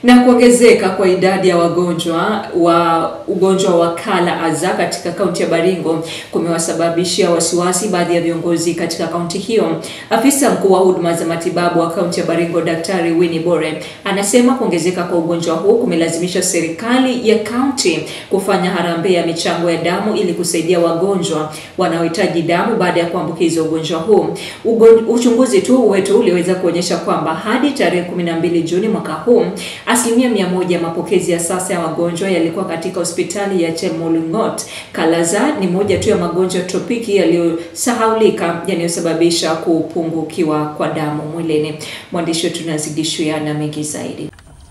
Na kuongezeka kwa idadi ya wagonjwa wa ugonjwa wa Kala Aza katika kaunti ya Baringo kumewasababishia wasiwasi baadhi ya viongozi katika kaunti hiyo. Afisa mkuu wa huduma za matibabu wa kaunti ya Baringo, Daktari Winnie Bore, anasema kuongezeka kwa ugonjwa huu kumelazimisha serikali ya kaunti kufanya harambee ya michango ya damu ili kusaidia wagonjwa wanaohitaji damu baada ya kuambukizwa ugonjwa huu. Ugon, uchunguzi tu wetu uliweza kuonyesha kwamba hadi tarehe 12 Juni mwaka huu asilimia mia moja ya mapokezi ya sasa ya wagonjwa yalikuwa katika hospitali ya Chemolingot. Kalaza ni moja tu ya magonjwa ya tropiki yaliyosahaulika yanayosababisha kupungukiwa kwa damu mwilini. Mwandishi wetu Nazidishuya na mengi zaidi.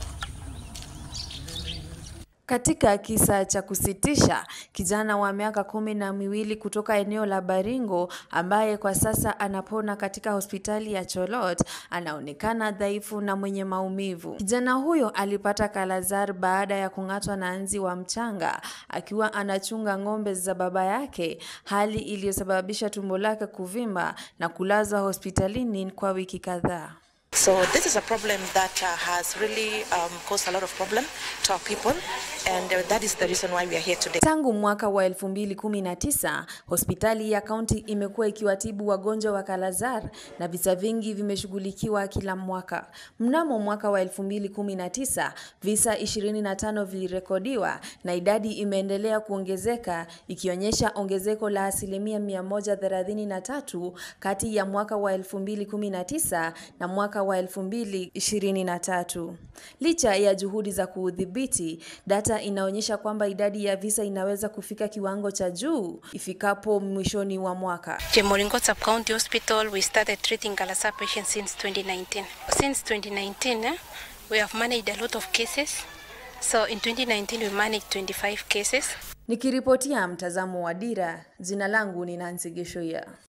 Katika kisa cha kusitisha, kijana wa miaka kumi na miwili kutoka eneo la Baringo ambaye kwa sasa anapona katika hospitali ya Cholot anaonekana dhaifu na mwenye maumivu. Kijana huyo alipata kalazar baada ya kung'atwa na nzi wa mchanga akiwa anachunga ng'ombe za baba yake, hali iliyosababisha tumbo lake kuvimba na kulazwa hospitalini kwa wiki kadhaa. So this is a problem that uh, has really um, caused a lot of problem to our people and uh, that is the reason why we are here today. Tangu mwaka wa 2019 hospitali ya kaunti imekuwa ikiwatibu wagonjwa wa Kalazar na visa vingi vimeshughulikiwa kila mwaka. Mnamo mwaka wa 2019 visa 25 vilirekodiwa na idadi imeendelea kuongezeka ikionyesha ongezeko la asilimia 133 kati ya mwaka wa 2019 na mwaka wa 2023. Licha ya juhudi za kuudhibiti, data inaonyesha kwamba idadi ya visa inaweza kufika kiwango cha juu ifikapo mwishoni wa mwaka. Chemoringot Sub-County Hospital, we started treating Galasa patients since 2019. Since 2019, eh, we have managed a lot of cases. So in 2019, we managed 25 cases. Nikiripotia mtazamo wa Dira, jina langu ni Nancy Geshoya.